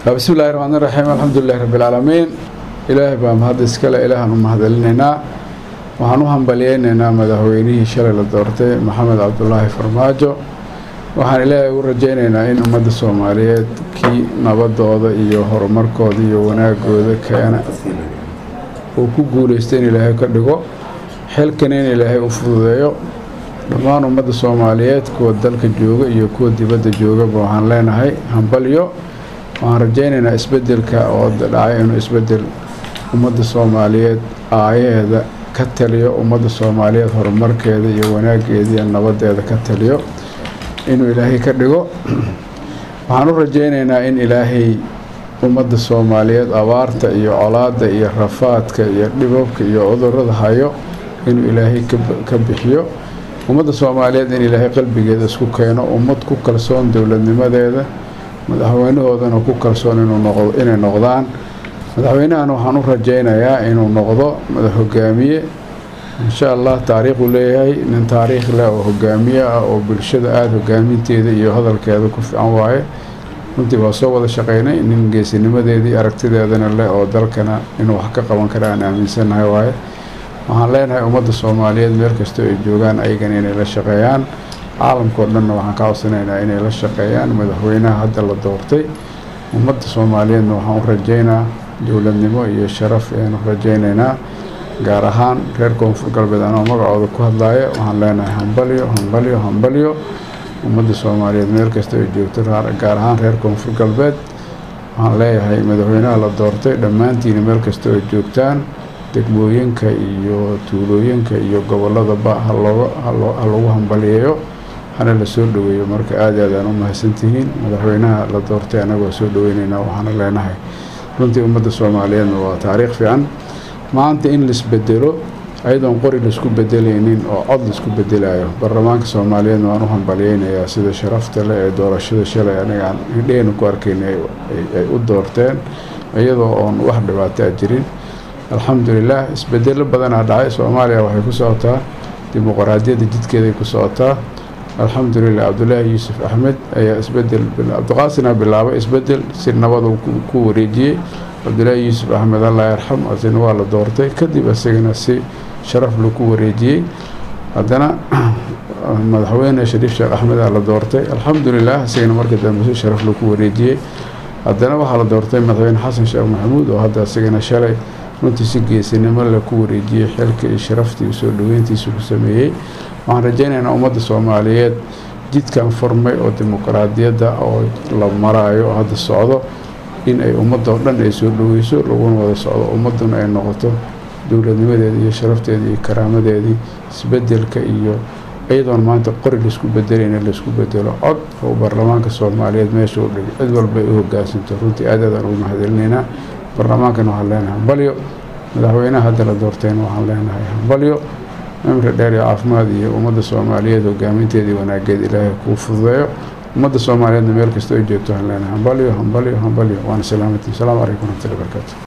bismi illahi raxmaan raxiim alxamdulilahi rabbi alcaalamiin ilaahay baa mahad iskale ilaahaan u mahadcelinaynaa waxaan u hambalyeynaynaa madaxweynihii shalay la doortay maxamed cabdulaahi farmaajo waxaan ilaahay u rajaynaynaa in ummadda soomaaliyeed kii nabadooda iyo horumarkooda iyo wanaagooda keena uu ku guulaysta in ilaahay ka dhigo xilkana in ilaahay u fududeeyo dhammaan ummadda soomaaliyeed kuwa dalka jooga iyo kuwa dibadda joogaba waxaan leenahay hambalyo waxaan rajaynaynaa isbedelka oo dhacay inuu isbedel ummadda soomaaliyeed aayaheeda ka taliyo ummadda soomaaliyeed horumarkeeda iyo wanaageeda iyo nabadeeda ka taliyo inuu ilaahay ka dhigo waxaan u rajaynaynaa in ilaahay ummadda soomaaliyeed abaarta iyo colaadda iyo rafaadka iyo dhibabka iyo cudurada hayo inuu ilaahay ka bixiyo ummadda soomaaliyeed in ilaahay qalbigeeda isku keeno ummad ku kalsoon dowladnimadeeda madaxweynahoodana ku kalsoon inay noqdaan madaxweynahan waxaan u rajaynayaa inuu noqdo madax hogaamiye insha allah taariikhuu leeyahay nin taariikh leh oo hogaamiye ah oo bulshada aada hogaaminteeda iyo hadalkeeda ku fiican waaye runtii waa soo wada shaqaynay nin geesinimadeedii aragtideedana leh oo dalkana inuu wax ka qaban kara aan aaminsannahay waaye waxaan leenahay ummadda soomaaliyeed meel kastoo ay joogaan ayagana inay la shaqeeyaan caalamkao dhanna waxaan ka codsanaynaa inay la shaqeeyaan madaxweynaha hadda la doortay ummadda soomaaliyeedna waxaan u rajaynaa dowladnimo iyo sharaf ayaan u rajaynaynaa gaar ahaan reer koonfur galbeed anoo magacooda ku hadlaaya waxaan leenahay hambalyo hambalyo hambalyo ummadda soomaaliyeed meel kasta ay joogto gaar ahaan reer koonfur galbeed waxaan leeyahay madaxweynaha la doortay dhammaantiina meel kasta ay joogtaan degmooyinka iyo tuulooyinka iyo gobolladaba ha lagu hambaliyeeyo hana la soo dhoweeyo marka aada aadaan u mahadsantihiin madaxweynaha la doortay anagoo soo dhoweynaynaa waxaana leenahay runtii ummadda soomaaliyeedna waa taariikh fiican maanta in laisbedelo ayadoon qori laisku bedelaynin oo cod laisku bedelayo baarlamaanka soomaaliyeedna waan u hambalyeynayaa sida sharafta leh ee doorashada shalay anigaan hidheena ku arkayna ay u doorteen iyadoo oon wax dhibaataa jirin alxamdulilah isbedelo badanaa dhacay soomaaliya waxay ku socotaa dimuqraadiyadda jidkeeday ku socotaa alxamdulilah cabdulaahi yuusuf axmed ayaa isbedel cabdiqaasina bilaabay isbedel si nabadu ku wareejiyey cabdulaahi yuusuf axmed allah yarxam asina waa la doortay kadib isagana si sharaf laku wareejiyey haddana madaxweyne shariif sheekh axmed aa la doortay alxamdulilah isagana markii dambe si sharaf laku wareejiyey haddana waxaa la doortay madaxweyne xasan sheekh maxamuud oo hadda isagana shalay runtii si geesinimo le ku wareejiyey xilka iyo sharaftii soo dhaweyntiisa ku sameeyey waxaan rajaynaynaa ummadda soomaaliyeed jidkan furmay oo dimuqraadiyadda oo la maraayo oo hadda socdo in ay ummadda oo dhan ay soo dhaweyso laguna wada socdo ummadduna ay noqoto dowladnimadeedii iyo sharafteedii iyo karaamadeedii isbedelka iyo iyadoon maanta qori laisku bedelayna laisku bedelo cod oo baarlamaanka soomaaliyeed meesha u dhigay cid walba ay u hogaansanto runtii aad aadaan ugu mahadcelinaynaa baarlamaankana waxaan leenahay hambalyo madaxweynaha hadda la doortayna waxaan leenahay hambalyo cimri dheer iyo caafimaad iyo ummadda soomaaliyeed hogaaminteedii wanaageed ilaahay kuu fududeeyo ummadda soomaaliyeedna meel kasta ay joogto waxaan leenahay hambalyo hambalyo hambalyo waana salaamatiin asalaamu calaykum waraxmatullahi barakaatu